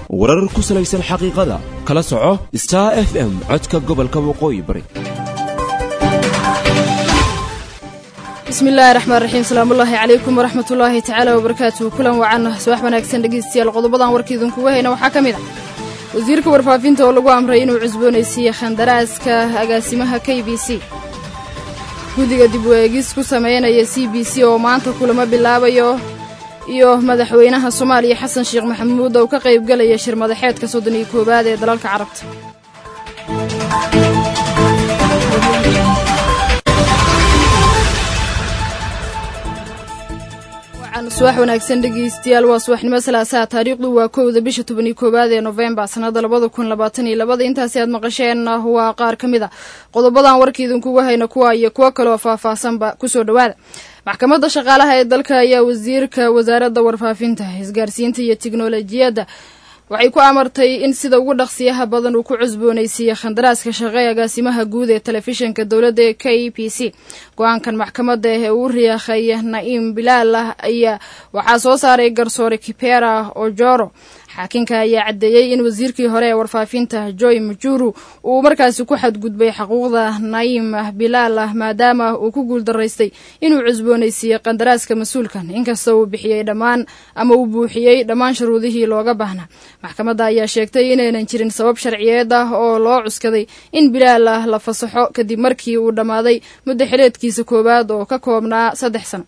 warar ku salaysan xaqiiqada kala soco star f m codka gobolka waqooyi bari bismi illaahi raxmaan raxiim salaamullaahi calaykum waraxmatullaahi tacaala wabarakaatuhu kulan wacan subax wanaagsan dhegeystayaal qodobadan warkiidinkuga hayna waxaa ka mid ah wasiirka warfaafinta oo lagu amray inuu cusboonaysiiye khandaraaska agaasimaha k b c guddiga dib u eegis ku sameynaya c b c oo maanta kulamo bilaabayo iyo madaxweynaha soomaaliya xasan sheekh maxamuud oo ka qaybgalaya shir madaxeedka soddon iyo koowaad ee dalalka carabta subax wanaagsan dhegeystayaal waa subaxnimo salaasaha taariikhdu waa kowda bisha toban iyo koowaad ee nofembar sannada labada kun labaatan iyo labada intaasi aad maqasheen waa qaar ka mid a qodobadan warkiidinkuga hayna kuwa iyo kuwo kaleoo faahfaahsanba kusoo dhowaada maxkamadda shaqaalaha ee dalka ayaa wasiirka wasaaradda warfaafinta isgaarsiinta iyo tiknolojiyadda waxay ku amartay in sida ugu dhaqsiyaha badan uu ku cusboonaysiiyey khandaraaska shaqe agaasimaha guud ee telefishinka dowladda ee k e p c go-aankan maxkamadda ee uu riyaakhay na'iim bilaal ah ayaa waxaa soo saaray garsoore kipera ojoro xaakinka ayaa caddeeyey in wasiirkii hore ee warfaafinta joy mujuru uu markaasi ku xadgudbay xuquuqda na'iim bilaal ah maadaama uu ku guuldaraystay inuu cusboonaysiiyey qandaraaska mas-uulkan inkasta uu bixiyey dhammaan ama uu buuxiyey dhammaan shuruudihii looga baahnaa maxkamadda ayaa sheegtay inaynan jirin sabab sharciyeed ah oo loo cuskaday in bilaal ah la fasaxo kadib markii uu dhammaaday muddo xileedkiisa koowaad oo ka koobnaa saddex sano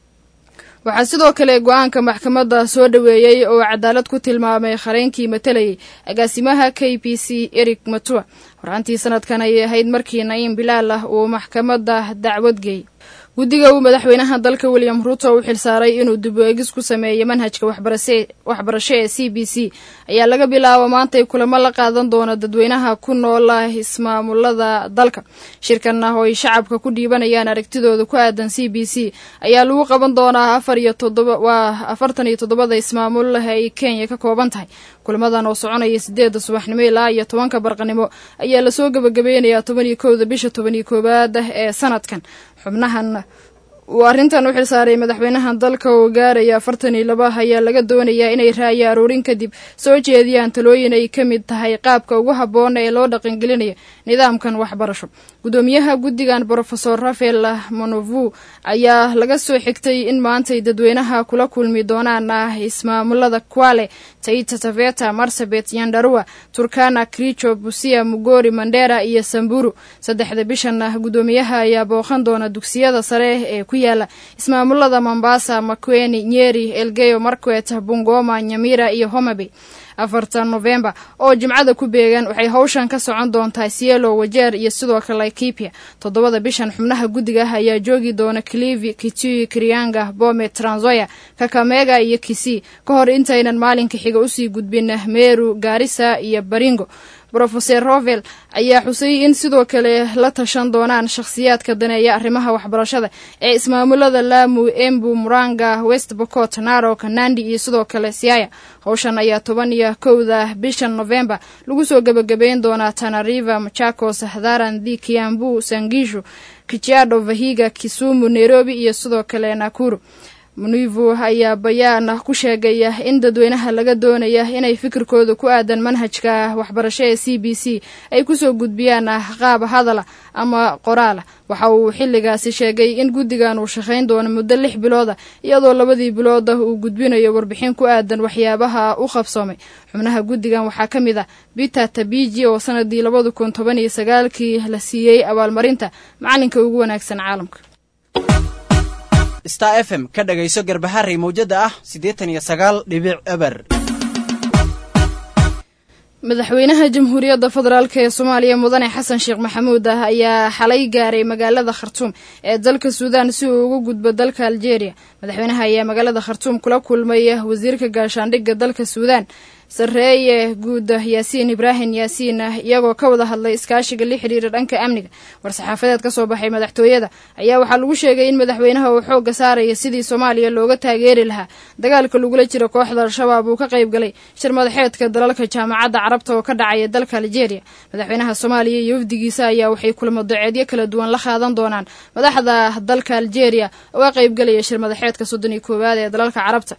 waxaa sidoo kale go-aanka maxkamadda soo dhoweeyey oo cadaalad ku tilmaamay qareenkii matalayay agaasimaha k b c eric matua horaantii sanadkan ayay ahayd markii na'iim bilaal ah uu maxkamadda dacwad geeyey guddiga uu madaxweynaha dalka william ruuto u xilsaaray inuu dib u eegis ku sameeyo manhajka waxbarasho ee c b c ayaa laga bilaabo maantay kulamo la qaadan doona dadweynaha ku noola ismaamulada dalka shirkan ah oo ay shacabka ku dhiibanayaan aragtidooda ku aadan c b c ayaa lagu qaban doonaa afar iyo toddoba waa afartan iyo toddobada ismaamul ay kenya ka kooban tahay kulamadan oo soconaya sideedda subaxnimo ilaa iyo tobanka barqanimo ayaa lasoo gebagabeynayaa toban iyo kowda bisha toban iyo koowaad ee sanadkan xubnahan uu arrintan u xilsaaray madaxweynaha dalka oo gaaraya afartan iyo laba ayaa laga doonayaa inay raayo aroorin kadib soo jeediyaan talooyin ay ka mid tahay qaabka ugu habboon ee loo dhaqangelinayo nidaamkan waxbarasho guddoomiyaha guddigan brofesor rafael monovu ayaa laga soo xigtay in maantay dadweynaha kula kulmi doonaan ismaamulada kwale taita taveta marsabet yandarua turkana kricho busia mugori mandera iyo samburu saddexda bishan guddoomiyaha ayaa booqan doona dugsiyada sare ee ku yaala ismaamulada mombasa makweni nyeri elgeyo markwet bungoma nyamira iyo homabay afartan novembar oo jimcada ku beegan waxay howshan ka socon doontaa sielo wajeer iyo sidoo kale laikipia toddobada bishan xubnaha guddiga ah ayaa joogi doona clivi kitui krianga bome tranzoya kakamega iyo kisii ka hor intaynan maalinka xiga usii gudbin meru gaarisa iyo baringo brofeser rovel ayaa xusay in sidoo kale la tashan doonaan shakhsiyaadka daneeya arrimaha waxbarashada ee ismaamulada laamu embu muranga west bocot narok nandi iyo sidoo kale siaya howshan ayaa toban iyo kowda bishan novembar lagu soo gebagabeyn doonaa tanariva machakos hadharandi kiambu sangishu kichiado vahiga kisumu nairobi iyo sidoo kale nakuru munivu ayaa bayaan ku sheegaya in dadweynaha laga doonaya inay fikirkooda ku aadan manhajka waxbarasho ee c b c ay kusoo gudbiyaan qaab hadala ama qoraala waxa uu xilligaasi sheegay in guddigan uu shaqayn doono muddo lix bilooda iyadoo labadii bilooda uu gudbinayo warbixin ku aadan waxyaabaha u qabsoomay xubnaha guddigan waxaa ka mid ah bita tabiji oo sanadii labada kun toban iyo sagaalkii la siiyey abaalmarinta macalinka ugu wanaagsan caalamka star f m ka dhagayso garbaharey mawjadda ah siddeetan iyo sagaal dhibic eber madaxweynaha jamhuuriyadda federaalk ee soomaaliya mudane xasan sheekh maxamuud ah ayaa xalay gaaray magaalada khartuum ee dalka suudaan si uu ugu gudbo dalka aljeeriya madaxweynaha ayaa magaalada khartuum kula kulmay wasiirka gaashaandhigga dalka suudaan sarreeye guud yaasiin ibraahim yaasiin iyagoo ka wada hadlay iskaashiga la xidhiira dhanka amniga war-saxaafadeed ka soo baxay madaxtooyada ayaa waxaa lagu sheegay in madaxweynaha uu xoogga saaraya sidii soomaaliya looga taageeri lahaa dagaalka lagula jiro kooxda al-shabaab uu ka qayb galay shir madaxeedka dalalka jaamacadda carabta oo ka dhacaya dalka aljeeriya madaxweynaha soomaaliya iyo wafdigiisa ayaa waxay kulamo daceedyo kala duwan la qaadan doonaan madaxda dalka aljeeriya oo ka qayb galaya shir madaxeedka soddon iyo koowaad ee dalalka carabta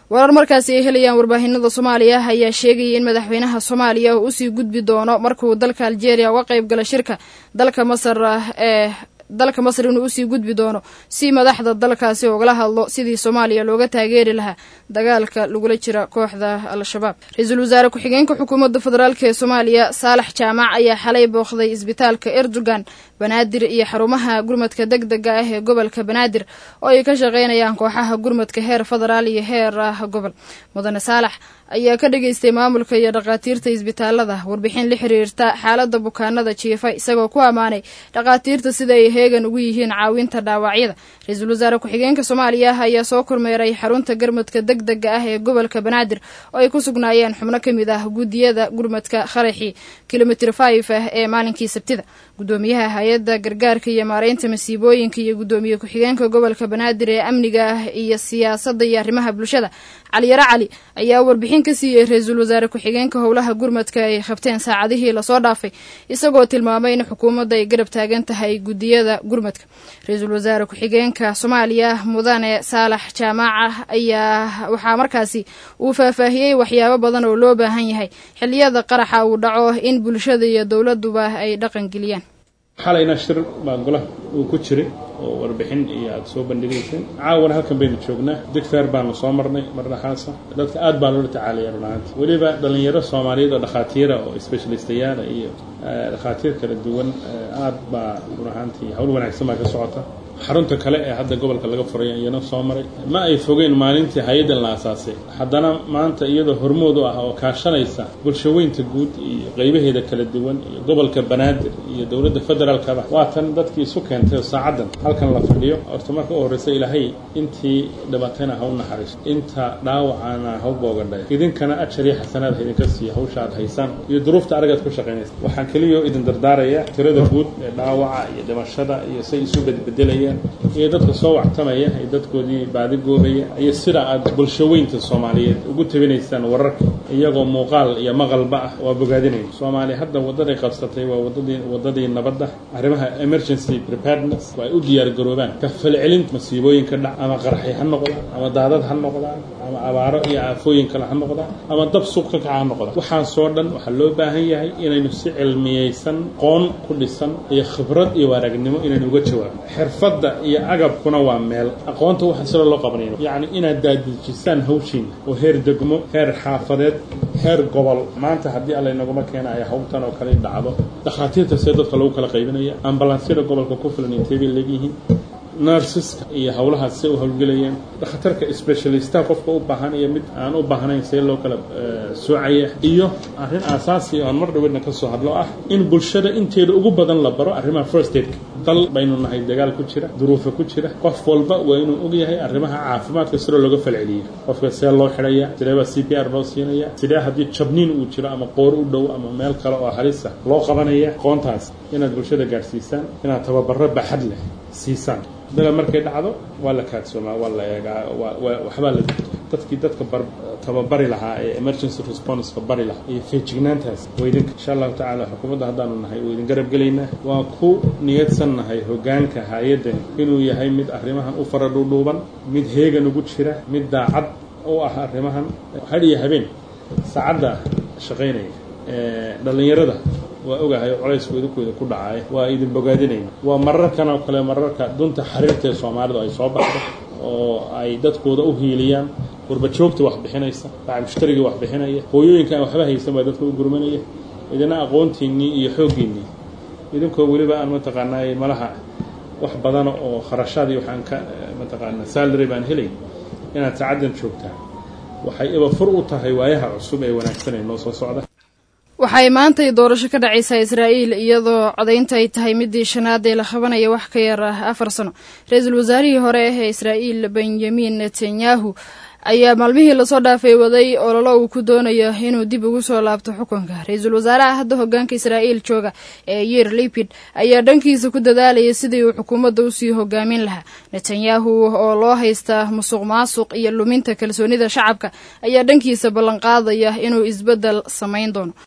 warar markaasi ay helayaan warbaahinada soomaaliya ayaa sheegaya in madaxweynaha soomaaliya uu usii gudbi doono markuu dalka aljeeriya uga qayb gala shirka dalka masar ee dalka masar inuu usii gudbi doono si madaxda dalkaasi ugala hadlo sidii soomaaliya looga taageeri lahaa dagaalka lagula jira kooxda al-shabaab ra-iisul wasaare ku-xigeenka xukuumadda federaalk ee soomaaliya saalax jaamac ayaa xalay booqday isbitaalka erdogan banaadir iyo xarumaha gurmadka deg dega ah ee gobolka banaadir oo ay ka shaqeynayaan kooxaha gurmadka heer federaal iyo heer gobol mudane saalax ayaa ka dhageystay maamulka iyo dhakhaatiirta isbitaalada warbixin la xiriirta xaalada bukaanada jiifa isagoo ku ammaanay dhakhaatiirta sida ay heegan ugu yihiin caawinta dhaawacyada ra-iisul wasaare ku-xigeenka soomaaliya ayaa soo kormeeray xarunta gurmadka deg dega ah ee gobolka banaadir oo ay ku sugnaayeen xubno ka mid ah guddiyada gurmadka kharaxii kilomitr five ah ee maalinkii sabtida gudoomiyaha hay-adda gargaarka iyo maareynta masiibooyinka iyo guddoomiye ku-xigeenka gobolka banaadir ee amniga ah iyo siyaasadda iyo arrimaha bulshada caliyaro cali ayaa warbixin ka siiyey ra-iisul wasaare ku-xigeenka howlaha gurmadka ay qabteen saacadihii lasoo dhaafay isagoo tilmaamay in xukuumadda ay garab taagan tahay guddiyada gurmadka ra-iisul wasaare ku-xigeenka soomaaliya mudane saalax jaamaaca ayaa waxaa markaasi uu faahfaahiyey waxyaabo badan oo loo baahan yahay xilliyada qaraxa uu dhaco in bulshada iyo dowladuba ay dhaqan geliyaan xalayna shir baa golaha uu ku jiray oo warbixin iyo aada soo bandhigayseen caawana halkan baynu joognaa digfeer baanu soo marnay mardhaxaasa dadka aad baa loola tacaalaya runahaanti weliba dhallinyaro soomaaliyeed oo dhakhaatiira oo specialistayaala iyo dhakhaatiir kala duwan aad baa runahaantii hawl wanaagsan baa ka socota xarunta kale ee hadda gobolka laga furay iyana soo maray ma ay fogeen maalintii hay-addan la asaasay haddana maanta iyadoo hormood u ah oo kaashanaysa bulshaweynta guud iyo qeybaheeda kala duwan iyo gobolka banaadir iyo dowladda federaalkaba waatan dadkii isu keentay oo saacaddan halkan la fadhiyo horta marka u horreysa ilaahay intii dhibatayna ha u naxariiso inta dhaawacana ha u boogadhay idinkana ajar iyo xasanaad ha idinka siiya hawsha aad haysaan iyo duruufta aragaad ku shaqaynaysa waxaan keliyao idin dardaaraya tirada guud ee dhaawaca iyo dhimashada iyo say isu bedbedelaya iyo dadka soo wactamaya iyo dadkoodii baadi goobaya iyo sida aad bulshaweynta soomaaliyeed ugu tabinaysaan wararka iyagoo muuqaal iyo maqalba ah waa bogaadinaya soomaaliya hadda waddaday qabsatay waa wadadii waddadii nabadda arrimaha emergency preparedness waa ay u diyaar garoobaan ka falcelinta masiibooyinka dhac ama qarxi ha noqdaan ama daadad ha noqdaan ama abaaro iyo aafooyin kale ha noqdaan ama dab suuq ka kaca ha noqdaan waxaasoo dhan waxaa loo baahan yahay inaynu si cilmiyeysan qoon ku dhisan iyo khibrad iyo waaragnimo inaynu uga jawaabno xirfad iyo agabkuna waa meel aqoonta waxa sida loo qabanayno yacni inaad daadejisaan hawshiina oo heer degmo heer xaafadeed heer gobol maanta haddii alla inaguma keena ay hawltan oo kale dhacdo dhakhaatiirta see dadka lagu kala qaybinaya ambalansyada gobolka ku filan intee bay leegyihiin narsiska iyo howlahaas see u howlgelayaan dhakhtarka specialistaha qofka u baahan iyo mid aan u baahnayn see loo kala soocaya iyo arrin aasaasi oo aan mar dhawedna ka soo hadlo ah in bulshada inteeda ugu badan la baro arrimaha first aidka dal baynu nahay dagaal ku jira duruufa ku jira qof walba waa inuu ogyahay arrimaha caafimaadka sida looga falceliyo qofka see loo xidhaya sidee baa c p r loo siinaya sidee haddii jabniin uu jiro ama qoor u dhow ama meel kale oo halisa loo qabanaya qoontaas inaad bulshada gaadhsiisaan inaad tababaro baxad leh siisaan dala markay dhacdo waa la kaadsoomaa waa la eegaa waxbaa la dadkii dadka tababari lahaa ee emergency responseka bari lahaa iyo feejignaantaas waa idinka insha allahu tacaala xukuumadda haddaanu nahay waa idin garab gelaynaa waan ku niyadsan nahay hoggaanka hay-addan inuu yahay mid arrimahan u fara dhuudhuuban mid heegan ugu jira mid daacad u ah arrimahan had iyo habeen saacadda shaqaynaya dhallinyarada waa ogahay colaysku idinkooda ku dhacay waa idin bogaadinayna waa mararkan oo kale mararka dunta xariirta ee soomaalidu ay soo baxdo oo ay dadkooda u hiiliyaan warbajoogta wax bixinaysa bacab mushtarigii wax bixinaya hooyooyinka aan waxba haysan baa dadka u gurmanaya idina aqoontiinnii iyo xooggiinnii idinkoo weliba aan mataqaanaa malaha wax badana oo kharashaadii waxaan ka mataqaanaa salary baan helay inaad saacaddan joogtaa waxay iba fur u tahay waayaha cusub ee wanaagsan ee noo soo socda waxay maantay doorasho ka dhacaysaa israa'iil iyadoo codaynta ay tahay midii shanaad ee la qabanaya wax ka yar ah afar sano ra-iisul wasaarihii hore ee israa'iil benyamin netanyahu ayaa maalmihii lasoo dhaafay waday ololo uu ku doonayo inuu dib ugu soo laabto xukunka ra-iisul wasaaraha hadda hogaanka israa'iil jooga ee yir lipid ayaa dhankiisa ku dadaalaya sidii uu xukuumadda usii hogaamin lahaa netanyahu oo loo haysta musuq maasuq iyo luminta kalsoonida shacabka ayaa dhankiisa ballanqaadaya inuu isbeddel samayn doono